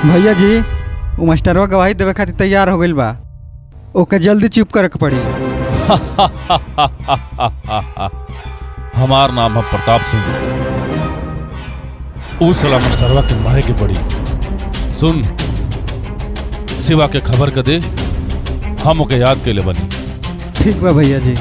भैया जी वो मास्टरवा गवाही देवे खातिर तैयार हो गइल बा ओके जल्दी चुप करे के पड़ी हमार नाम है प्रताप सिंह उस सला मास्टरवा के मारे के पड़ी सुन सिवा के खबर कर दे हम ओके याद के ले बनी ठीक बा भैया जी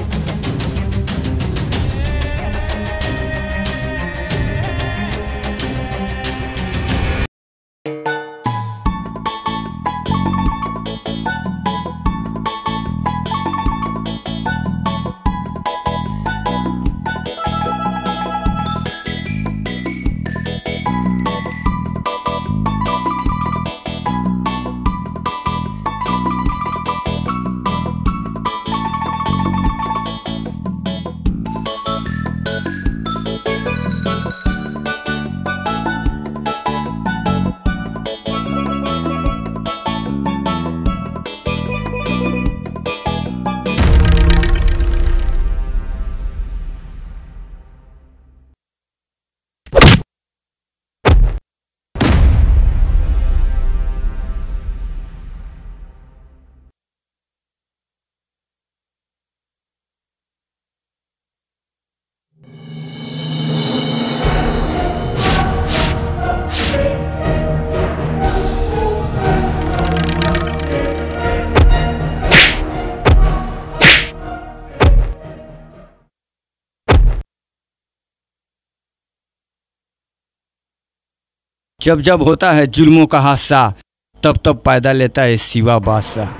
जब जब होता है जुल्मों का हादसा तब तब पैदा लेता है सिवा बादशाह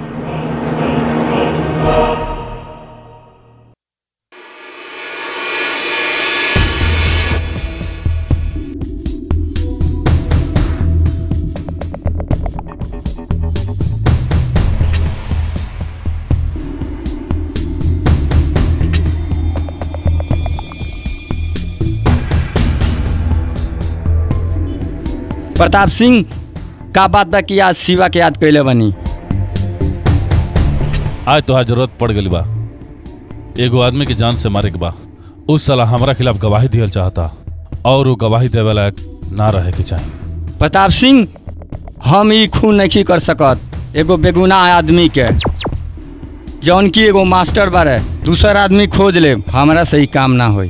प्रताप सिंह का बात बा कि आज शिवा के याद कैले बनी आज तो जरूरत पड़ गई बा एगो आदमी की जान से मारे के बा उस साला हमारा खिलाफ गवाही दियल चाहता और वो गवाही देवे लायक ना रहे के चाहिए प्रताप सिंह हम ई खून नहीं कर सकत एगो बेगुनाह आदमी के जौन की एगो मास्टर बारे दूसर आदमी खोज ले हमरा से ही काम ना होई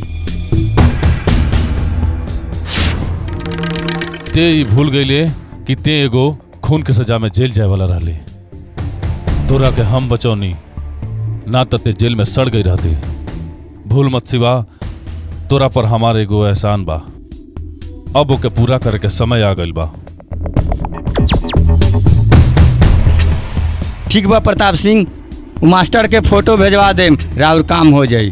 ते ई भूल गईले कि ते एगो खून के सजा में जेल जाए वाला रहले तोरा के हम बचौनी ना तो ते जेल में सड़ गई रहती भूल मत सिवा तोरा पर हमारे एगो एहसान बा अब ओके पूरा करे के समय आ गइल बा ठीक बा प्रताप सिंह उ मास्टर के फोटो भेजवा दे राउर काम हो जाई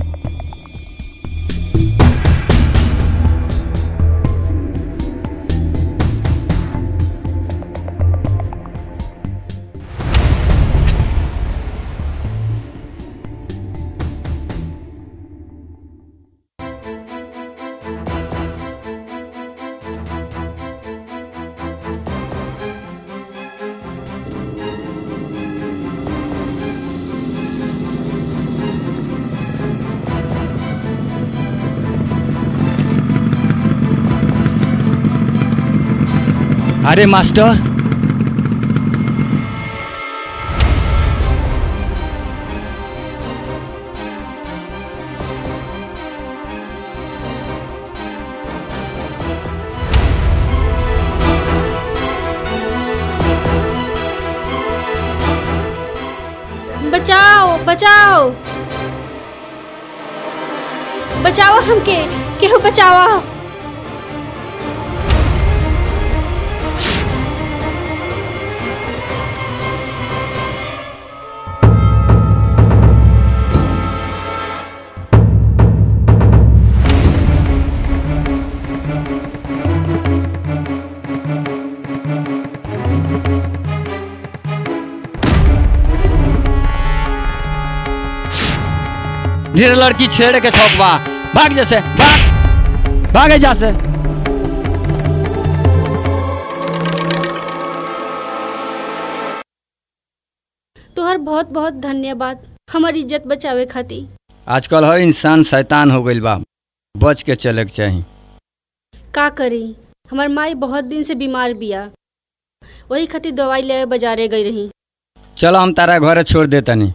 अरे मास्टर बचाओ बचाओ बचाओ हमके केहू बचाओ ढेर लड़की छेड़ के छौक बा भाग जैसे भाग भागे जा से तोहर बहुत बहुत धन्यवाद हमार इज्जत बचावे खातिर आजकल हर इंसान शैतान हो गइल बा बच के चले के चाही का करी हमार माई बहुत दिन से बीमार बिया वही खातिर दवाई ले बाजारे गई रही चलो हम तारा घरे छोड़ दे तनी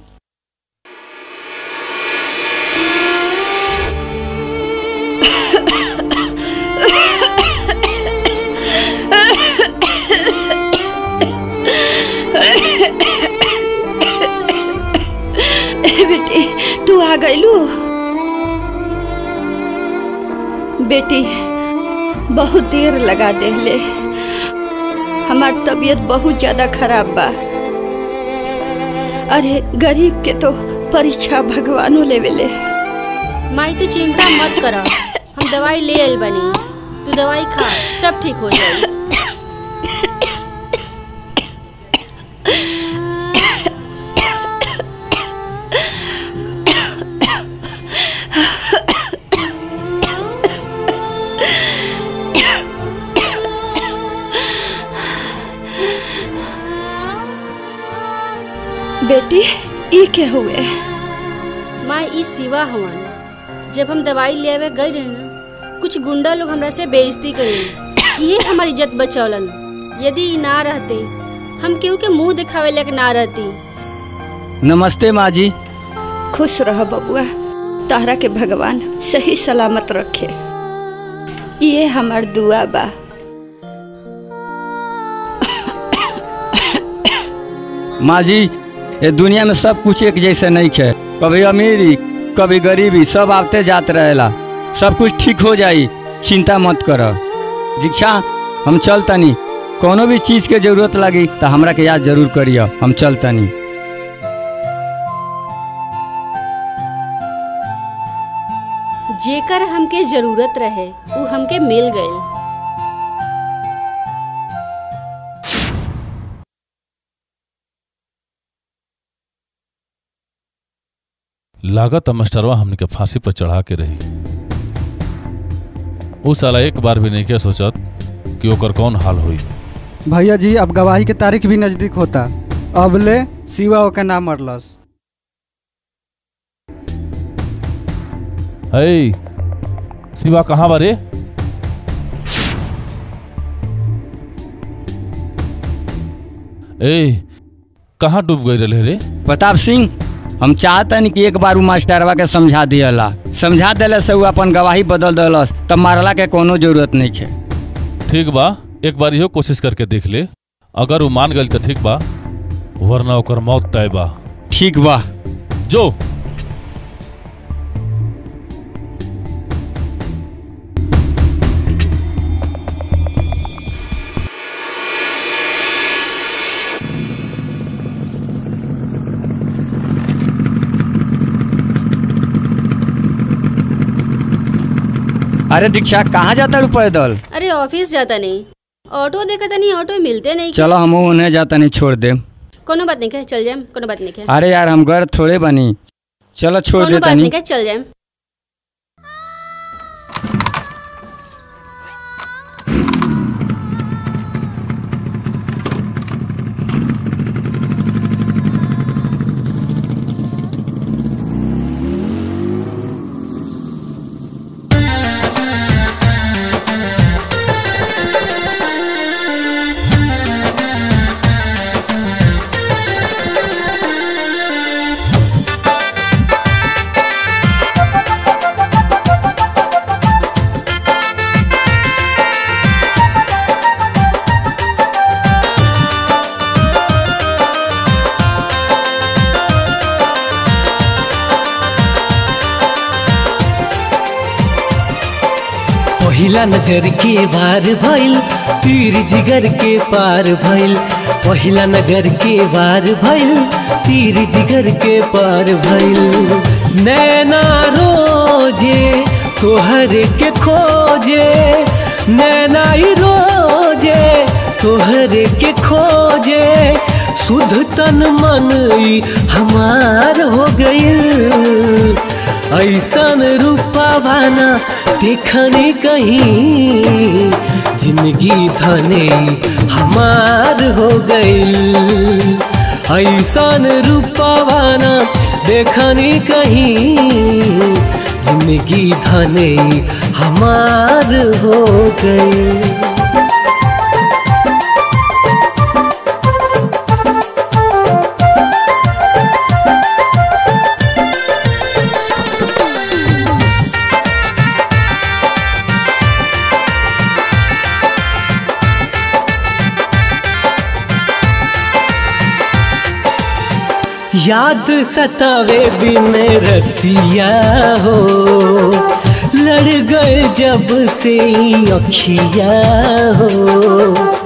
ए बेटी तू आ गईलू बेटी बहुत देर लगा देले हमार तबीयत बहुत ज्यादा खराब बा अरे गरीब के तो परीक्षा भगवानो लेवेले माई तू चिंता मत कर हम दवाई ले आइल बनी तू दवाई खा सब ठीक हो जाई बेटी ई के हुए माई ई सिवा हवन जब हम दवाई ले आवे गए रहे ना कुछ गुंडा लोग हमरा से बेइज्जती करे ये हमारी इज्जत बचौलन यदि ई ना रहते हम केहू के मुंह दिखावे लायक ना रहती नमस्ते माँ जी खुश रह बबुआ तारा के भगवान सही सलामत रखे ये हमार दुआ बा माँ जी ये दुनिया में सब कुछ एक जैसे नहीं है कभी अमीरी कभी गरीबी सब आते जाते रहेला सब कुछ ठीक हो जाई चिंता मत कर दीक्षा हम चलतनी कोनो भी चीज़ के जरूरत लगी तो हमरा के याद जरूर करियो हम चलतनी जेकर हमके जरूरत रहे वो हमके मिल गए लागत मास्टरवा हमने के फांसी पर चढ़ा के रही उ साला एक बार भी नहीं के सोचत कि ओकर कौन हाल होई भैया जी अब गवाही के तारीख भी नजदीक होता अब ले सिवा ओके ना मरलस है शिवा कहाँ बारे ए कहाँ डूब गई रहे रे प्रताप सिंह हम चाहतनी कि एक बार उ मास्टरवा के समझा दियला समझा दिले से उ अपन गवाही बदल दिलस तब मारला के कोनो जरूरत नहीं है ठीक बा एक बार इहो कोशिश करके देख ले अगर वो मान गई तो ठीक बा वरना ओकर मौत तय बा ठीक बा जो अरे दीक्षा कहाँ जाता रू पैदल अरे ऑफिस जाता नहीं ऑटो देखा नहीं ऑटो मिलते नहीं चलो हम उन्हें जाता नहीं छोड़ दे कोनो बात नहीं कहे चल जाए कोनो बात नहीं कहे अरे यार हम घर थोड़े बनी चलो छोड़ कोनो दे बात तनी नहीं कहे चल जाए पहिला नजर के वार भइल तीर जिगर के पार भइल पहिला नजर के वार भइल तीर जिगर के पार भइल नैना रोजे तोहर के खोजे नैना ही रोजे तोहर के खोजे शुद्ध तन मन ई हमार हो गइल ऐसन रूपा भाना देखने कहीं जिंदगी धने हमार हो गइल ऐसन रूपा भाना देखने कहीं जिंदगी धने हमार हो गइल याद सतावे दिन रतिया हो लड़ गए जब से अखिया हो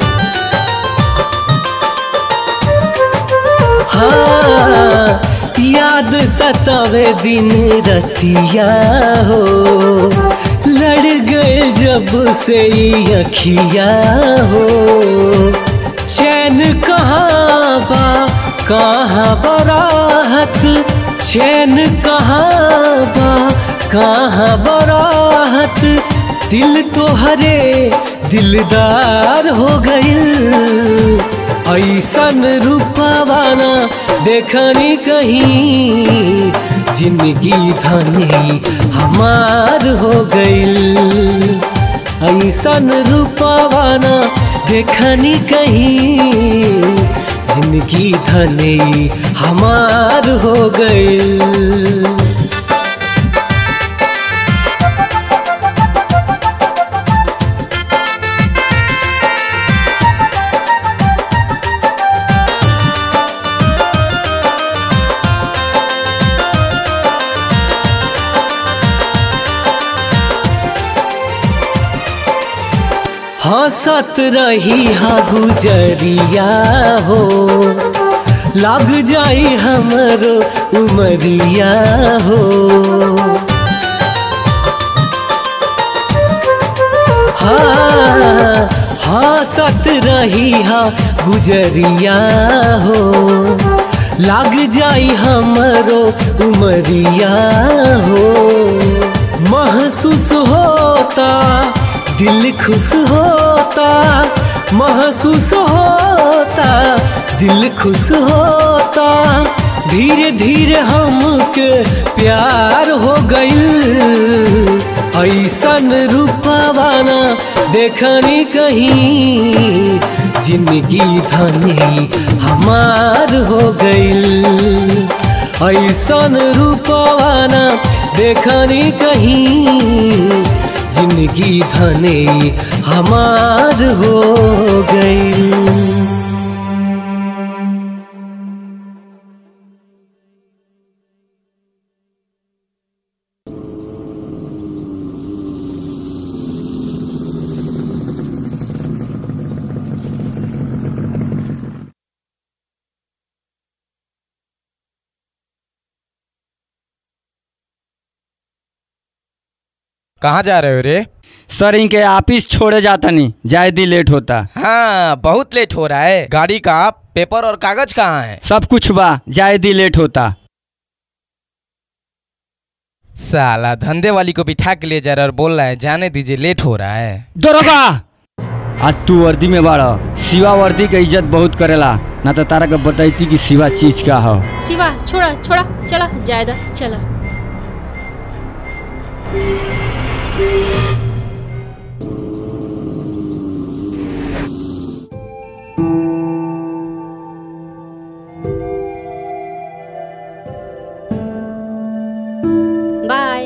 हाँ याद सतावे दिन रतिया हो लड़ गए जब से अखिया हो चैन कहाँ बा कहाँ बराहत चैन कहाँ बा कहाँ बराहत दिल तो हरे दिलदार हो गइल ऐसन रूपवाना देखनी कहीं जिंदगी धनी हमार हो गइल ऐसन रूपवाना देखनी कहीं जिंदगी धनी हमार हो गइल हंसत रही हा गुजरिया हो लग जाई हमरो उमरिया हो हाँ हंसत रही हा गुजरिया हो लग जाई हमरो उमरिया हो महसूस होता दिल खुश होता महसूस होता दिल खुश होता धीरे धीरे हमके प्यार हो गइल ऐसन रूपवाना देखनी कहीं जिंदगी धनी हमार हो गइल ऐसन रूपवाना देखनी कहीं जिंदगी धने हमार हो गई कहाँ जा रहे हो रे सर इनके ऑफिस छोड़े जाता नहीं जाए दी लेट होता हाँ बहुत लेट हो रहा है गाड़ी का पेपर और कागज कहाँ है सब कुछ बा जाए दी लेट होता साला धंधे वाली को बिठा के ले जा रहा है और बोल रहा है जाने दीजिए लेट हो रहा है दरोगा आज तू वर्दी में बाड़ा सिवा वर्दी के इज्जत बहुत करेला ना तो तारा के बताइती कि सिवा चीज का हो शिवा छोड़ा छोड़ा चला जायदा चला बाय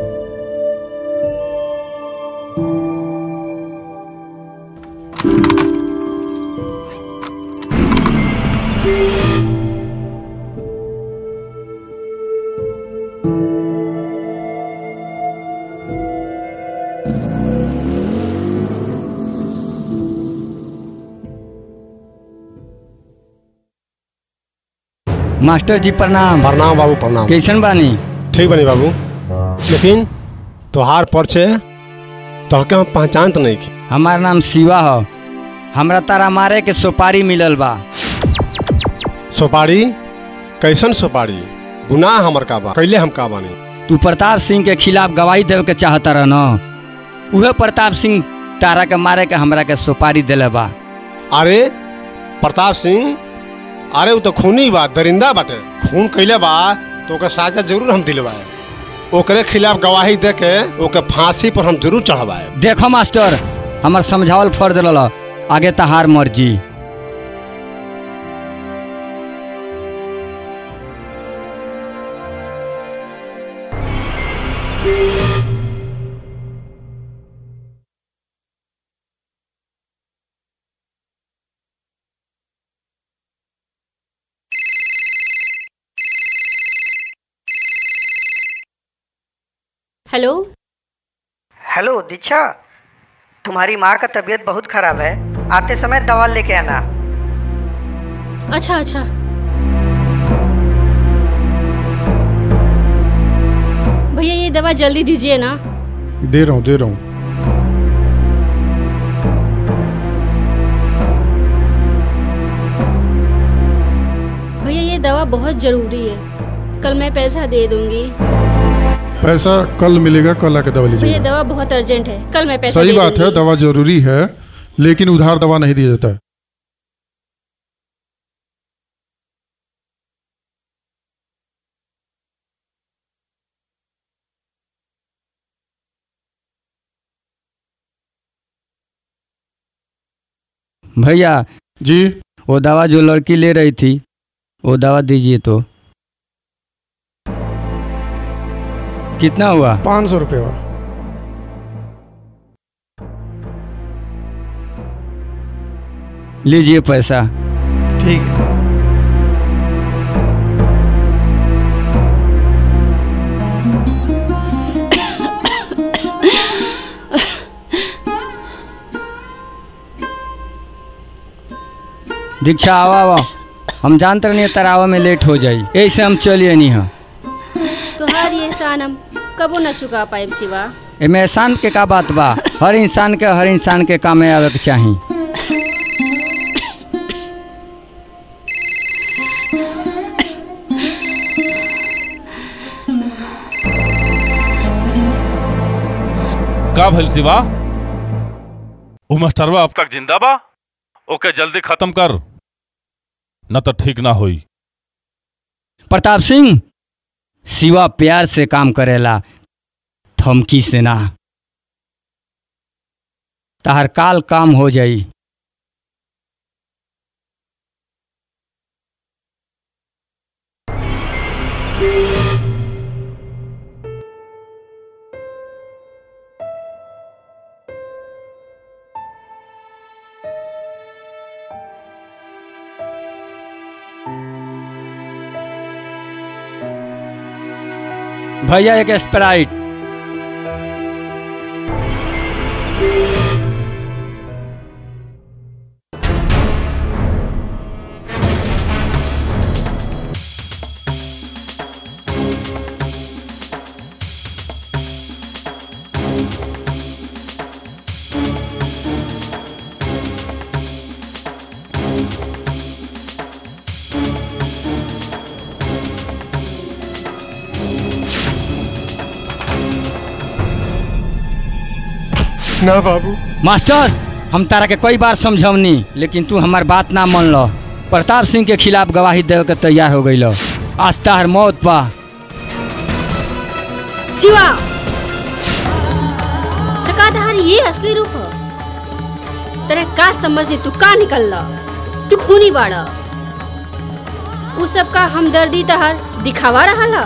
मास्टर जी प्रणाम प्रणाम बाबू प्रणाम कैसन बानी ठीक बनी बाबू लेकिन तोहार परिचय तोहके हम पहचान तो नहीं की हमार नाम शिवा हो हमरा तारा मारे के सुपारी मिलल बा सुपारी कैसन सुपारी गुनाह हमर का बा कैले हम का बानी तू प्रताप सिंह के खिलाफ गवाही देवे के चाहता रह न उहे प्रताप सिंह तारा के मारे के हमरा के सुपारी दिले बा अरे प्रताप सिंह अरे वो तो खूनी बा दरिंदा बाटे खून कैले बा तो ओके साजा जरूर हम दिलवाए ओकरे खिलाफ गवाही दे के ओके फांसी पर हम जरूर चढ़वाए देखो मास्टर हमर समझावल फर्ज रल आगे तहार मर्जी हेलो हेलो दीक्षा तुम्हारी माँ का तबीयत बहुत खराब है आते समय दवा लेके आना अच्छा अच्छा भैया ये दवा जल्दी दीजिए ना दे रहा हूँ दे रहा हूँ भैया ये दवा बहुत ज़रूरी है कल मैं पैसा दे दूंगी पैसा कल मिलेगा कल आके दवा भैया लीजिएगा दवा बहुत अर्जेंट है कल मैं पैसा सही दे बात है दूंगी। दवा जरूरी है लेकिन उधार दवा नहीं दिया जाता है भैया जी वो दवा जो लड़की ले रही थी वो दवा दीजिए तो कितना हुआ पाँच सौ रुपये हुआ लीजिए पैसा ठीक है दीक्षा आवा आवा हम जानते नहीं तरावा में लेट हो जाई ऐसे हम चलिए नहीं हाँ तोहार ये एहसान हम कबो न चुका पाए सिवा एमे एहसान के का बात बा हर इंसान के हर इंसान के काम में आवे के चाही का भइल शिवा उ मास्टरवा अब तक जिंदा बा ओके जल्दी खत्म कर न तो ठीक ना होई प्रताप सिंह शिवा प्यार से काम करेला थमकी से ना तहर काल काम हो जाई भैया एक स्प्राइट ना बाबू मास्टर हम तारा के कई बार समझौनी लेकिन तू हमार बात ना मान लो प्रताप सिंह के खिलाफ गवाही देवे के तैयार हो गई आज तार मौत पा शिवा तकाधार ये असली रूप है तेरे का समझ नहीं तू का निकल तू खूनी बाड़ा उ सब का हमदर्दी तहर दिखावा रहा ला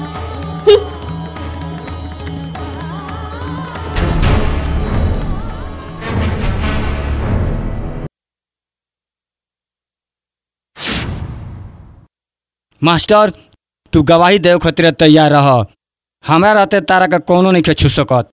मास्टर तू गवाही देवे खातिर तैयार रह हमरा रहते तारा के कोनो नहीं के छू सकत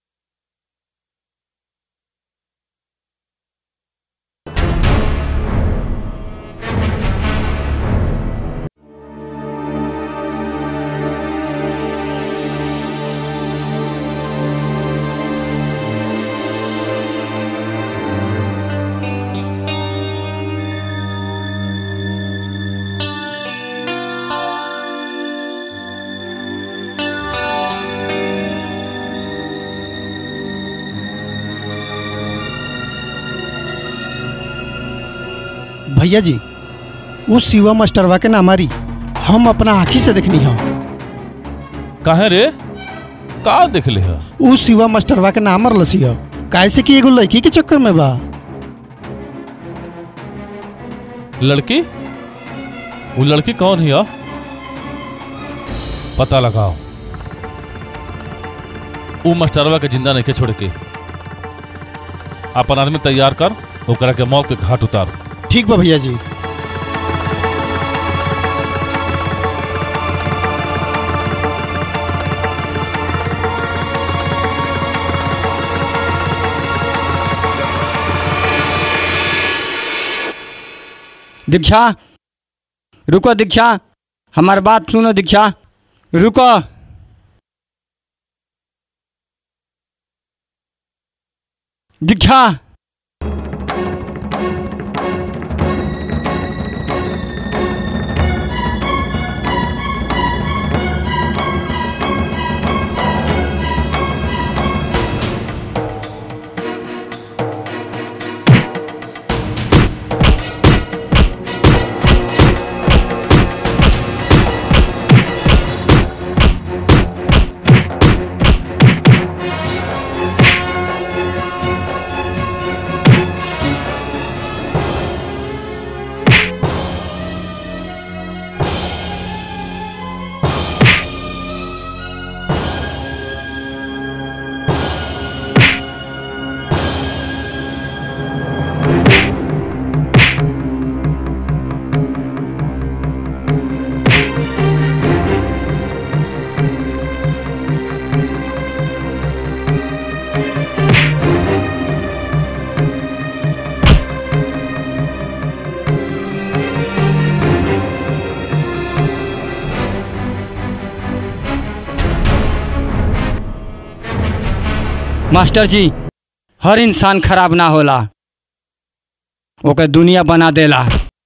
भैया जी उस शिवा मास्टरवा के ना मारी हम अपना आँखी से देखनी है काहे रे का देख ले है उस शिवा मास्टरवा के नाम मरलसी है कैसे कि एगो लड़की के चक्कर में बा लड़की वो लड़की कौन है पता लगाओ वो मास्टरवा के जिंदा नहीं के छोड़ के अपन आदमी तैयार कर ओकरा के मौत के घाट उतार ठीक बा भैया जी दीक्षा रुको दीक्षा हमार बात सुनो दीक्षा रुको दीक्षा मास्टर जी हर इंसान खराब ना होला ओके दुनिया बना देला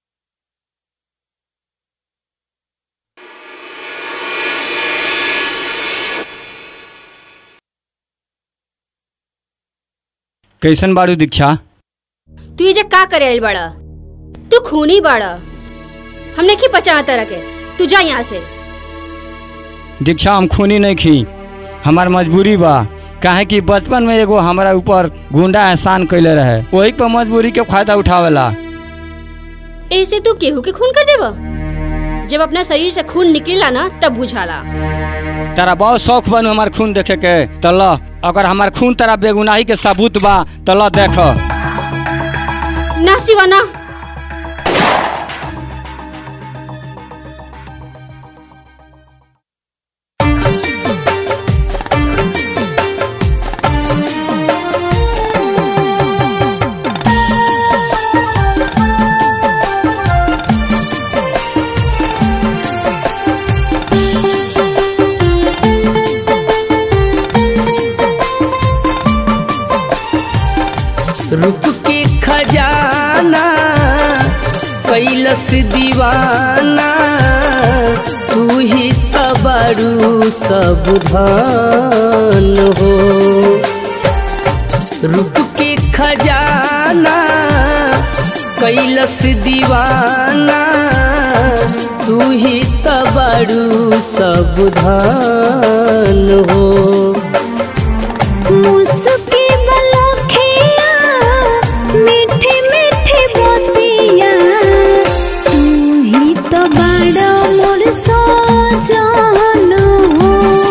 कैसन बाड़ू दीक्षा तू ये का करे आइल बड़ा तू खूनी बड़ा हमने की पचा तरह के तू जा यहाँ से दीक्षा हम खूनी नहीं खी हमार मजबूरी बा काहे कि बचपन में एगो हमारा ऊपर गुंडा एहसान कैले रहे वही पर मजबूरी के फायदा उठावेला ऐसे तू केहू के खून कर देबा जब अपना शरीर से खून निकलेला ना तब बुझाला तारा बहुत शौक बनू हमार खून देखे के तो ल अगर हमार खून तारा बेगुनाही के सबूत बा तो ल देख ना सिवा ना रुक के खजाना कैलस दीवाना तू ही तबरू सब धान हो रुक के खजाना कैलस दीवाना तू ही तबरू सब धान हो मुस्की बलखिया मीठे मीठे बतिया तू ही तो बड़ा मोर सजन हो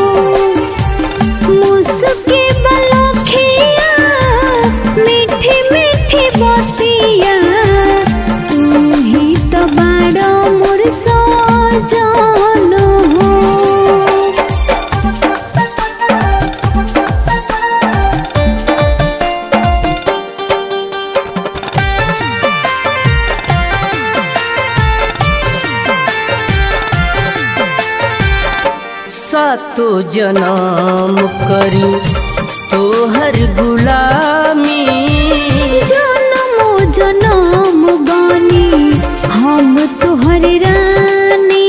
मुस्की बलखिया मीठे मीठे बतिया तू ही तो बड़ा मोर सजन हो सातो जन्म करी तोहर गुलामी जनमो जनम बानी हम तोहर रानी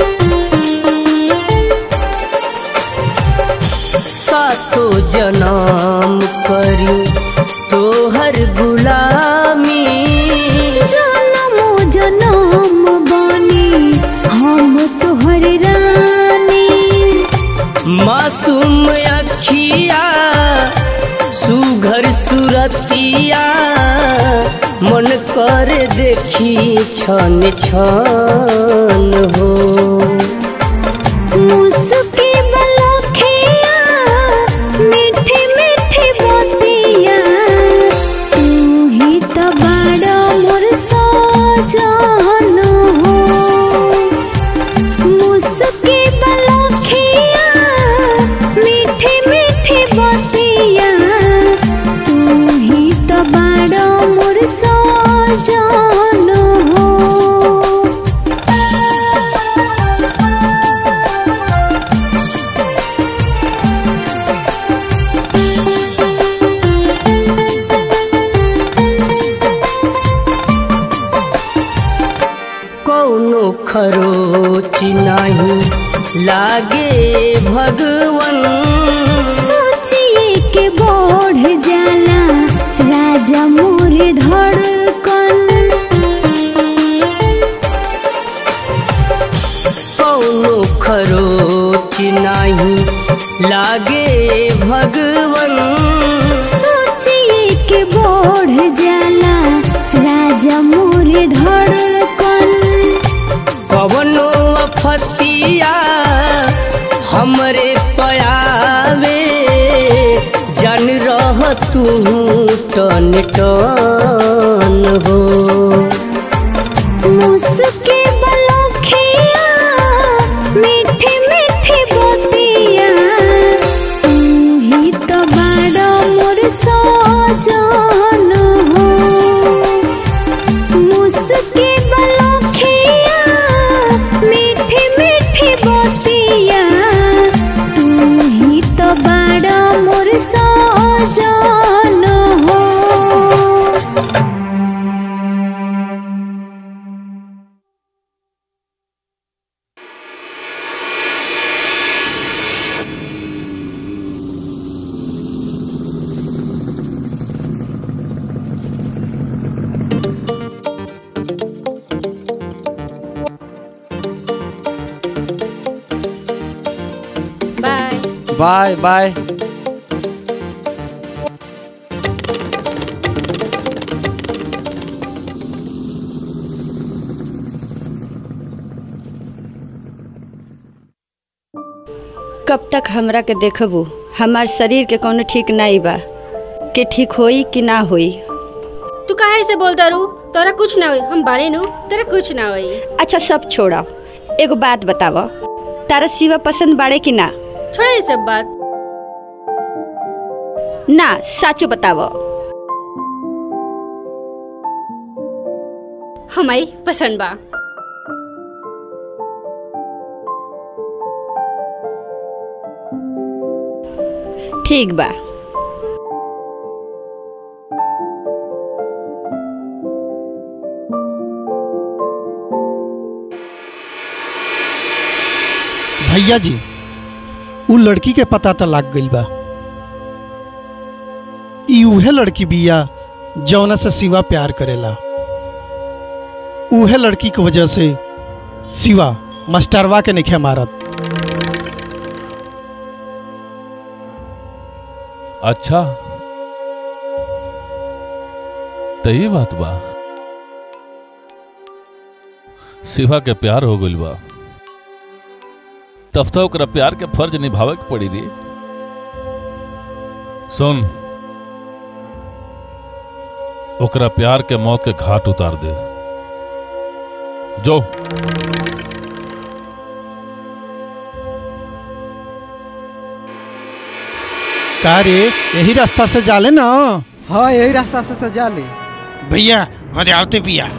सातो जन्म करी तोहर गुलामी जनमो जनम बानी हम तोहर रानी मासूम अखिया सुघर सुरतिया मन कर देखी छन छन हो मुस्की बलखिया मीठे मीठे बतिया तू ही तो बड़ा मोर सजन हो मुस्की बलखिया मीठे मीठे बतिया तू ही तो बड़ा मोर सजन हो लागे भगवन सोचिए के बढ़ जाला राजा मोर धड़कन कौनो खरोच नाही लागे भगवन सोचिए के बढ़ जाला राजा मोर धड़कन कवनो अफतिया हमरे पयावे जन रह तू टन टन हो मुस्के बलखिया मीठे मीठे बतिया तू ही तो बड़ा मोर सजन हो मुस्के बलखिया मीठे मीठे बतिया तू ही तो बड़ा मोर सजन हो बाय बाय बाय कब तक हमरा के देखबू हमार शरीर के कोनो ठीक नहीं बा कि ठीक होई कि ना होई तू काहे से बोलता रू तोरा कुछ ना होई हम बारे नु तेरा कुछ ना होई अच्छा सब छोड़ा एगो बात बताव तारा शिवा पसंद बाड़े कि ना छोड़ा ये सब बात ना साचो बताव हमारी पसंद बा ठीक बा भैया जी उ लड़की के पता तो लाग गइल बा ई उहे लड़की बिया जौना से शिवा प्यार करेला उहे लड़की की वजह से शिवा मास्टरवा के निखे मारत अच्छा तो ये बात बा शिवा के प्यार हो गइल बा तब तो ओकरा प्यार के फर्ज निभावे के पड़ी रे सुन ओकरा प्यार के मौत के घाट उतार दे जो का रे यही रास्ता से जाले ना हाँ यही रास्ता से तो जा ले भैया अरे आवते पिया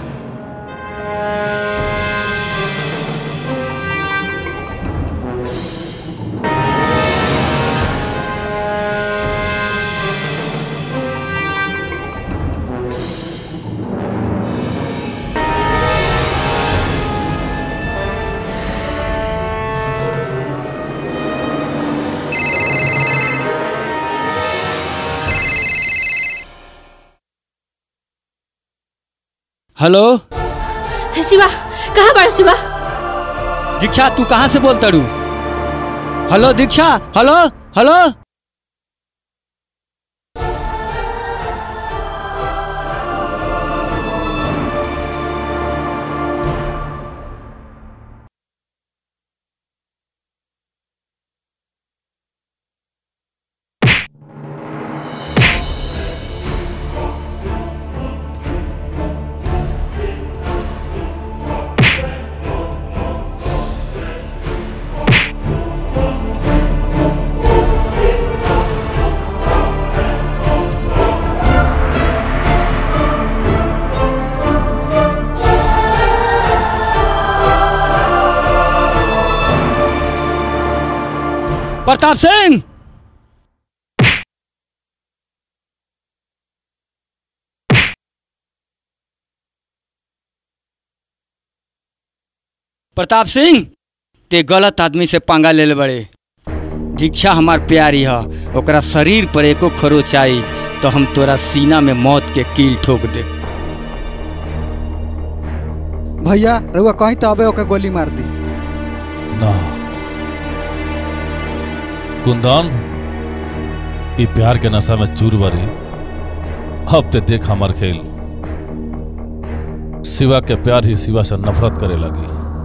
हेलो शिवा कहाँ बड़ा शिवा दीक्षा तू कहाँ से बोलता रू hello Diksha hello hello Pratap Singh Pratap Singh ते गलत आदमी से पंगा ले बड़े दीक्षा हमार प्यारी है ओकरा शरीर पर एको खरोच आई तो हम तोरा सीना में मौत के कील ठोक दे भैया रउआ कहीं तो अबे ओके गोली मार दी ना कुंदन ई प्यार के नशा में चूर बरी अब ते देख हमार खेल शिवा के प्यार ही शिवा से नफरत करे लगी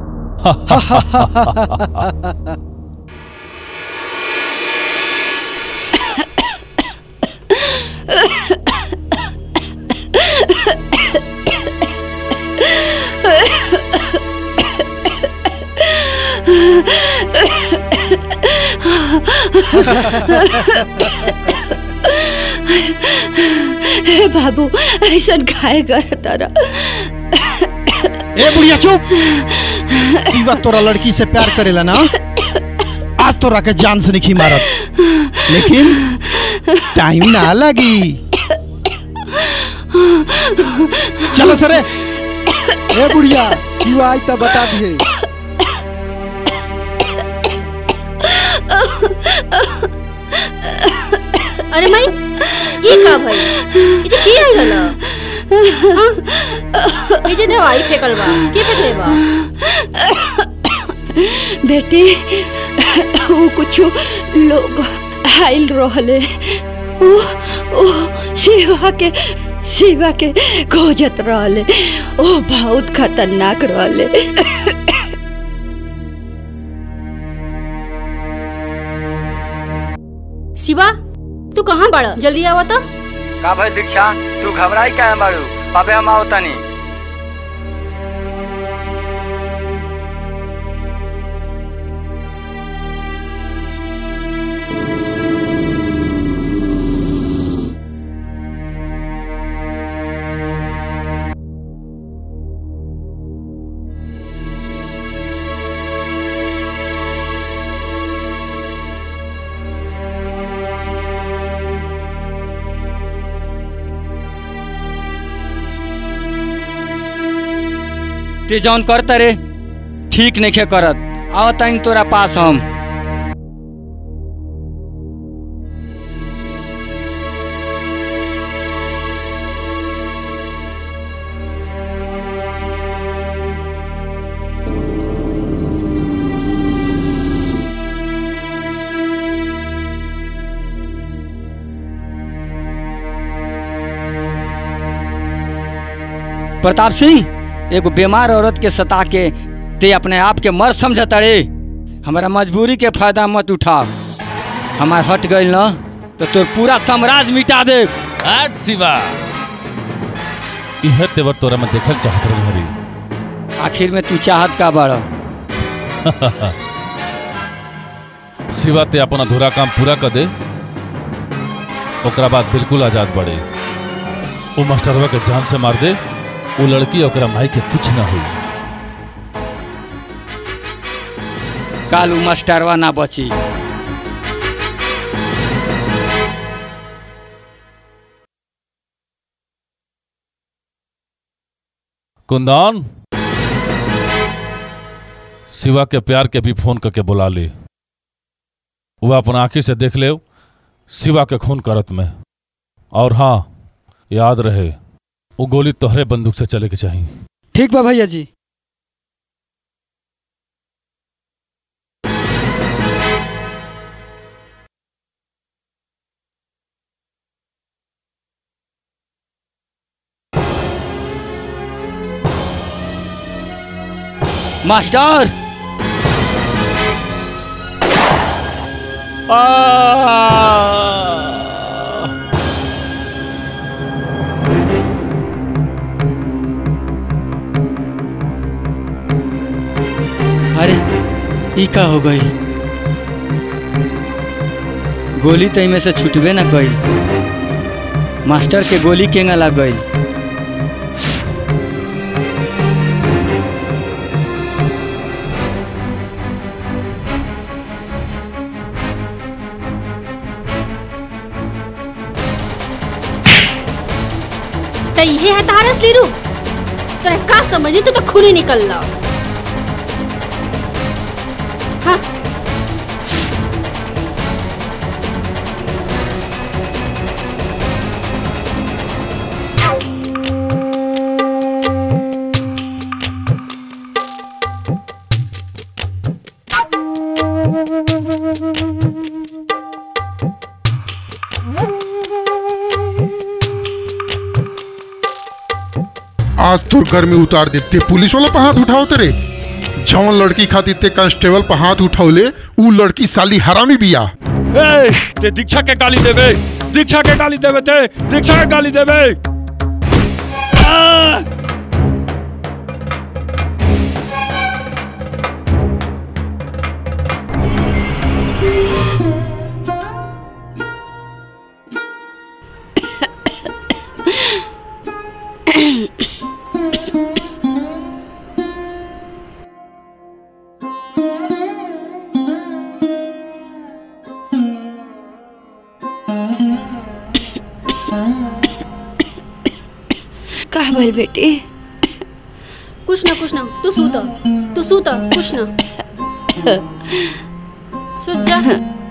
हे बाबू ऐसा खाए कर तारा ए बुढ़िया चुप शिवा तोरा लड़की से प्यार करेला ना आज तोरा के जान से नहीं मारत लेकिन टाइम ना लगी चलो सरे ए बुढ़िया शिवा आई तो बता दिए अरे माई ये का भाई ये जे की आई हला हां ये जे दवाई फेकल बा के फेकले बा बेटी वो कुछ लोग आइल रहले ओ ओ शिवा के शिवा के खोजत रहले ओ बहुत खतरनाक रहले शिवा तू कहाँ बड़ा जल्दी आवा तो का भाई दीक्षा तू घबराई क्या है बारू अबे हम आओ तनी ते जौन करता रे ठीक नहीं खे करत आओ तनी तोरा पास हम प्रताप सिंह एगो बीमार औरत के सता के ते अपने आप के मर समझता रे हमारा मजबूरी के फायदा मत उठा हमार हट गई न तो तोर पूरा साम्राज्य मिटा दे आज शिवा इहे तेवर तोरा में देखल चाहत रही हरी आखिर में तू चाहत का बड़ा शिवा ते अपन अधूरा काम पूरा कर दे ओकरा बाद बिल्कुल आजाद बड़े वो मास्टरवा के जान से मार दे वो लड़की ओकरा माई के कुछ ना हुई कालू मास्टरवा ना बची कुंदन शिवा के प्यार के भी फोन करके बुला ले वह अपन आंखी से देख ले शिवा के खून करत में और हाँ याद रहे वो गोली तोहरे बंदूक से चले के चाहिए ठीक बा भैया जी मास्टर अरे ई का हो गई गोली तो इमे से छुटबे ना गई मास्टर के गोली केंगा लग गई तो ये है तारा असली रूप तोरा का समझी तो, तो खूनी निकल ला हाँ आज तोर घर में उतार देते पुलिस वाला पर हाथ उठाओ तेरे जौन लड़की खातिर ते कांस्टेबल पर हाथ उठौले ऊ लड़की साली हरामी बिया ए, ते दीक्षा के गाली देवे दीक्षा के गाली देवे ते दीक्षा के गाली देवे आ! का भइल बेटी कुछ ना कुछ ना तू सूत तू सूत कुछ ना सूत जा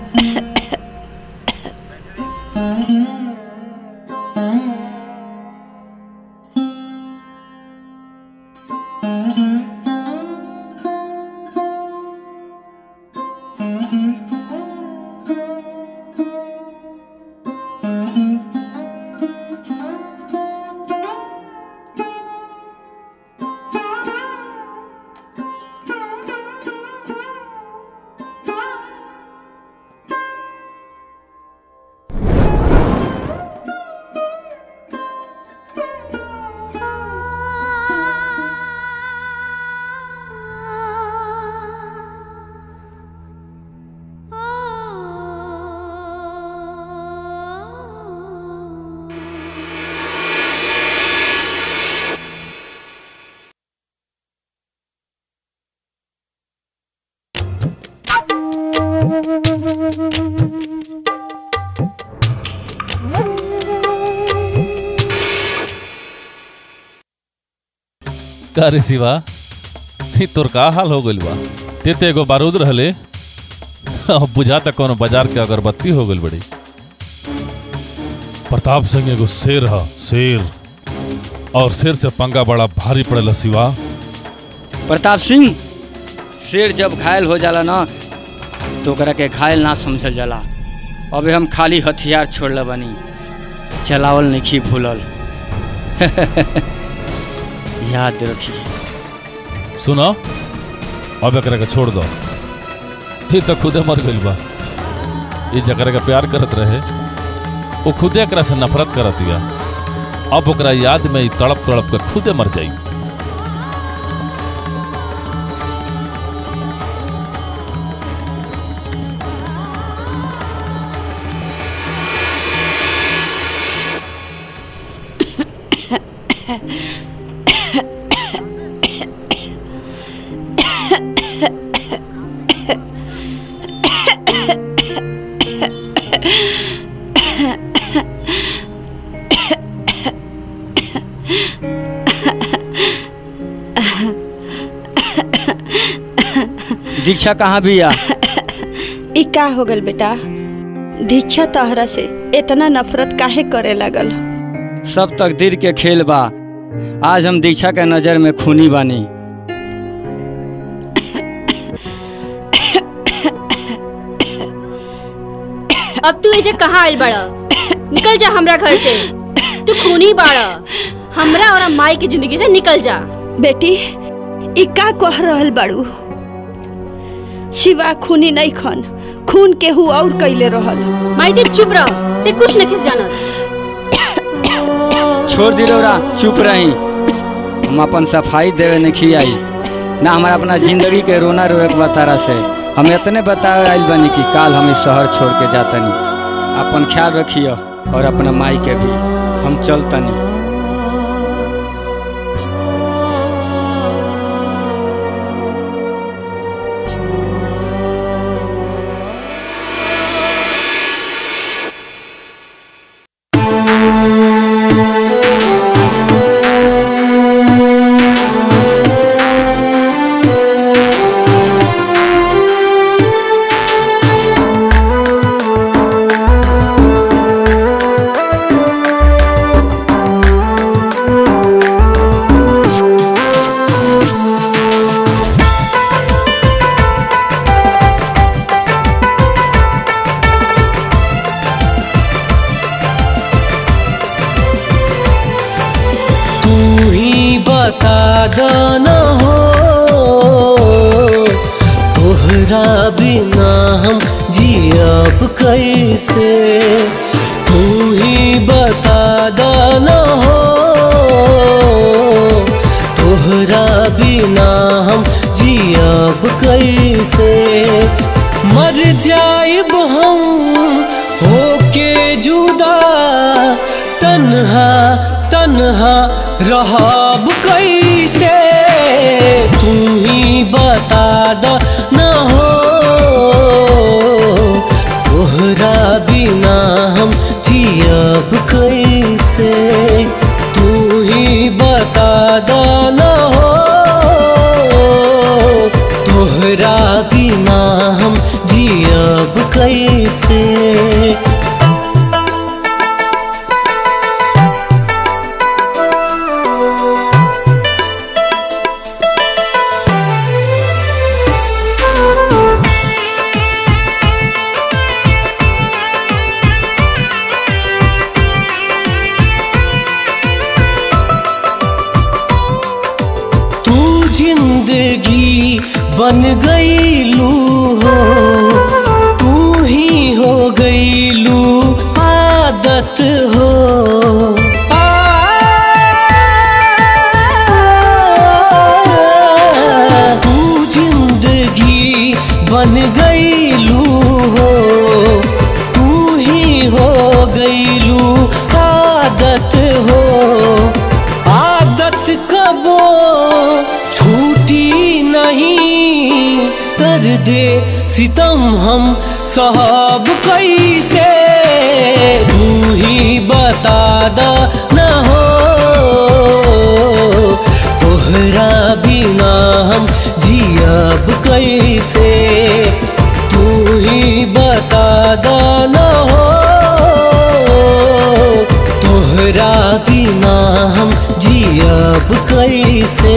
का रे शिवा ई तोर का हाल हो गइल बा ते ते एगो बारूद रहले अब बुझाता कोनो बाजार के अगरबत्ती हो गइल बड़ी प्रताप सिंह एगो शेर ह शेर और शेर से पंगा बड़ा भारी पड़ेला शिवा प्रताप सिंह शेर जब घायल हो जाला ना तो ओकरा के घायल ना समझल जाला अबे हम खाली हथियार छोड़ले बनी चलावल नहीं भूलल याद रखिए सुनो अब एकरा के छोड़ दो ये तो खुदे मर गइल बा ये जकरा के प्यार करत रहे वो खुदे एकरा से नफरत करत या अब ओकरा याद में ई तड़प तड़प के खुदे मर जाई दीक्षा कहाँ भी आ ई का हो गल बेटा दीक्षा तहरा से इतना नफरत काहे करे लगल सब तकदीर के खेल बा आज हम दीक्षा के नज़र में खूनी बानी अब तू एजे कहाँ आइल बड़ा निकल जा हमरा घर से तू खूनी बाड़ा हमरा और माई की जिंदगी से निकल जा बेटी ई का कह रहल बाड़ू शिवा खूनी नहीं खन खून केहू और कैले रहल माई ते चुप रह ते कुछ नहीं खिस जानत छोड़ दिलोरा चुप रही हम अपन सफाई देवे नहीं आई ना हमारा अपना जिंदगी के रोना रोए के बतारा से हम इतने बतावे आइल बनी कि काल हम इस शहर छोड़ के जातनी अपन ख्याल रखियो और अपना माई के भी हम चलतनी बता दना हो तोहरा बिना हम जियब कैसे तू ही बता दना हो तोहरा बिना हम जियब कैसे मर जाइब हम होके जुदा तन्हा तन्हा रहब कैसे तू ही बता द न हो तोहरा बिना हम जियब कैसे तू ही बता द न हो तोहरा बिना हम जियब कैसे तू जिंदगी बन गईलू हो तू ही हो गईलू आदत हो तू जिंदगी बन गईलू हो तू ही हो गईलू आदत हो आदत कबो छूटी नहीं कर दे सितम हम साहब कैसे तू ही बता द न हो तोहरा बिना हम जियब कैसे तू ही बता द न हो तोहरा बिना हम जियब कैसे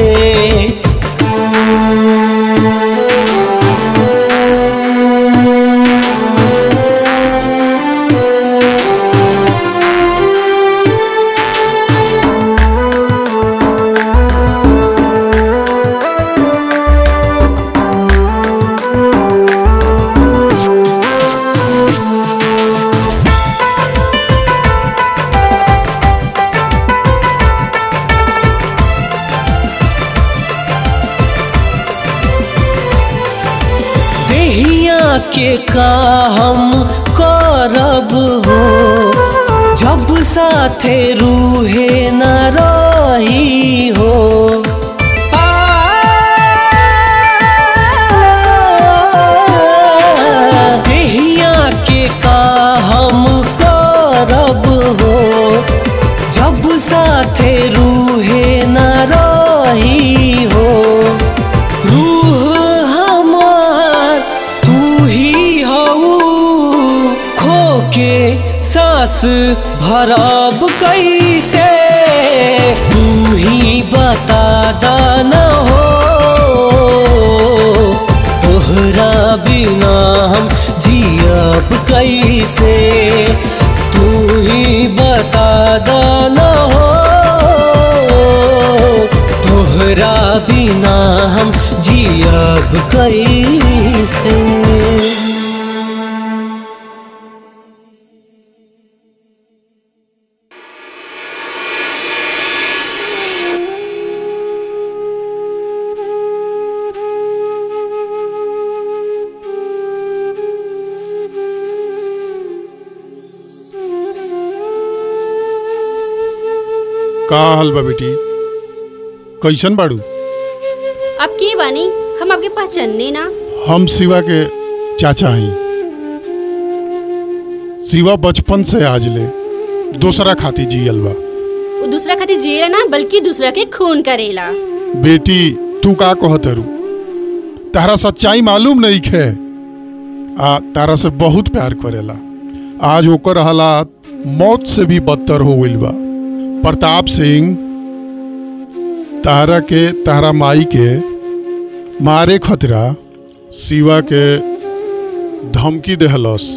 देहिया के का हम करब हो जब साथे रूहे न रही हो देहिया के का हम करब हो जब साथे रूहे न रही हो रूह हमार तू ही हऊ खो के सांस भरब कैसे तू ही बता दाना हो तोहरा बिना हम जियब कैसे तू ही बता दाना हो तोहरा बिना हम जियब कैसे का हाल बा बेटी कैसन बाड़ू अब के बानी हम आपके पहचानने ना हम शिवा के चाचा हई शिवा बचपन से आज ले दूसरा खाती जियल बा वो दूसरा खातिर जिए ना बल्कि दूसरा के खून करेला बेटी तू का कहत रू तारा सच्चाई मालूम नहीं खे आ तारा से बहुत प्यार करेला आज ओकर हालात मौत से भी बदतर हो गइल बा प्रताप सिंह तारा के तारा माई के मारे खतरा शिवा के धमकी देहलस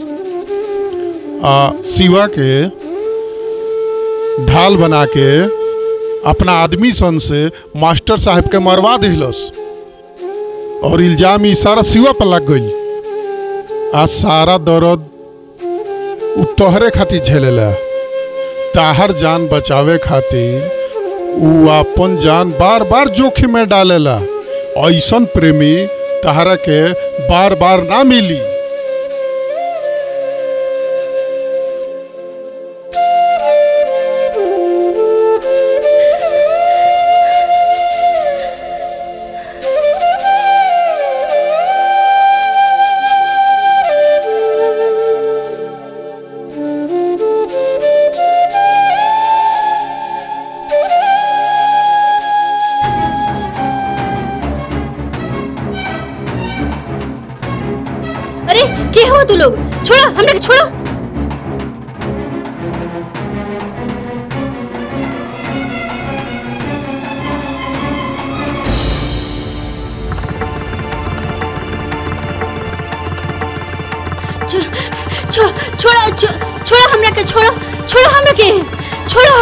आ शिवा के ढाल बना के अपना आदमी सन से मास्टर साहब के मरवा दिलस और इल्जाम ई सारा सिवा पर लग गई आज सारा दर्द उ तोहरे खातिर झेलेला ताहर जान बचावे खातिर उ अपन जान बार बार जोखिम में डालेला ऐसन प्रेमी तहरा के बार बार ना मिली अरे के हुआ तू लोग छोड़ो हमरा के छोड़ो छो- छो- छोड़ो छो- छोड़ो हमरा के छोड़ो छोड़ो हमरा के छोड़ो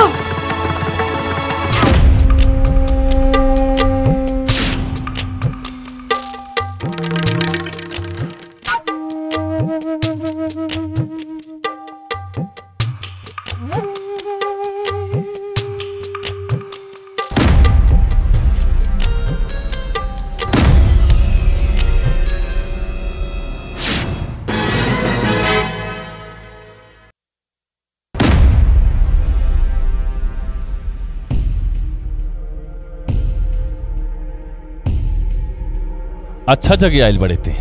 अच्छा जगह आयल बड़े थे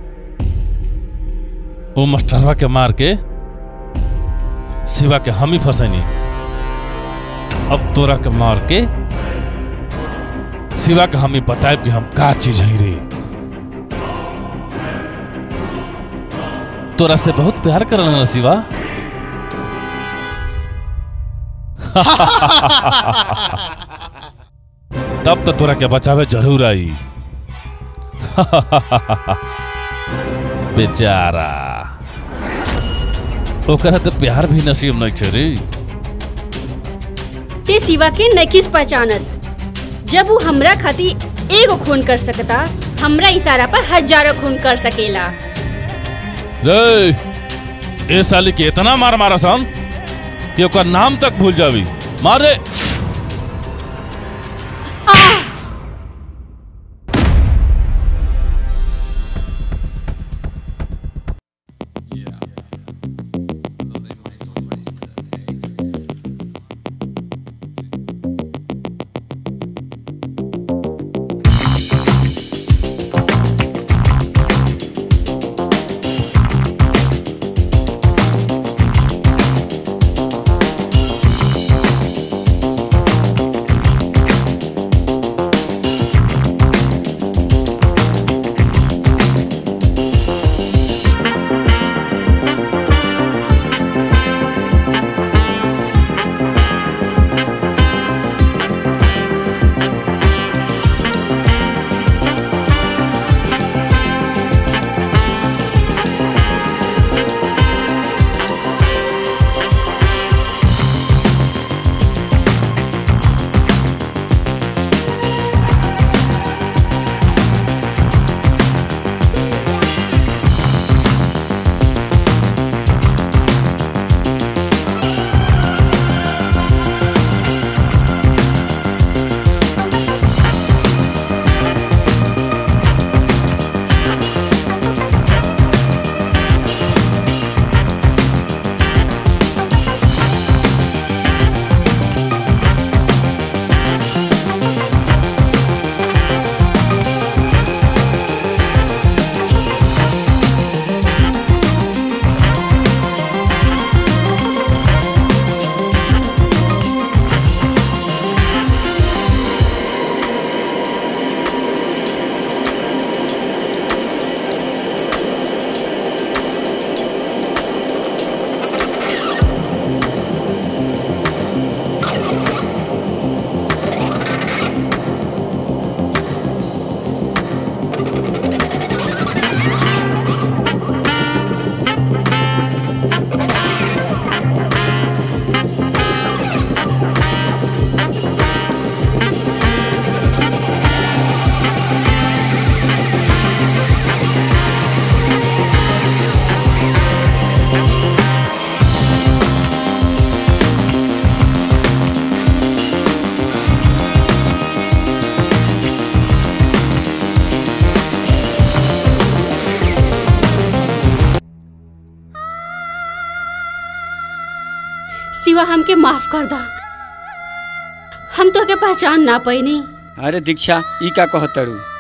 वो मास्टरवा के मार के सिवा के हम ही फंसनी अब तोरा के मार के सिवा के हम ही बताए कि हम का चीज है रे तोरा से बहुत प्यार करल ना सिवा तब तो तोरा के बचावे जरूर आई बेचारा ओकरा तो प्यार भी नसीब नहीं करे ते सिवा के नकिस पहचानत जब वो हमरा खातिर एगो खून कर सकता हमरा इशारा पर हजारों खून कर सकेला रे ए साली के इतना मार मारा सन कि ओकर नाम तक भूल जावी मारे सिवा हमके माफ कर दा हम तो के पहचान ना पैनी अरे दीक्षा ई का कहतरू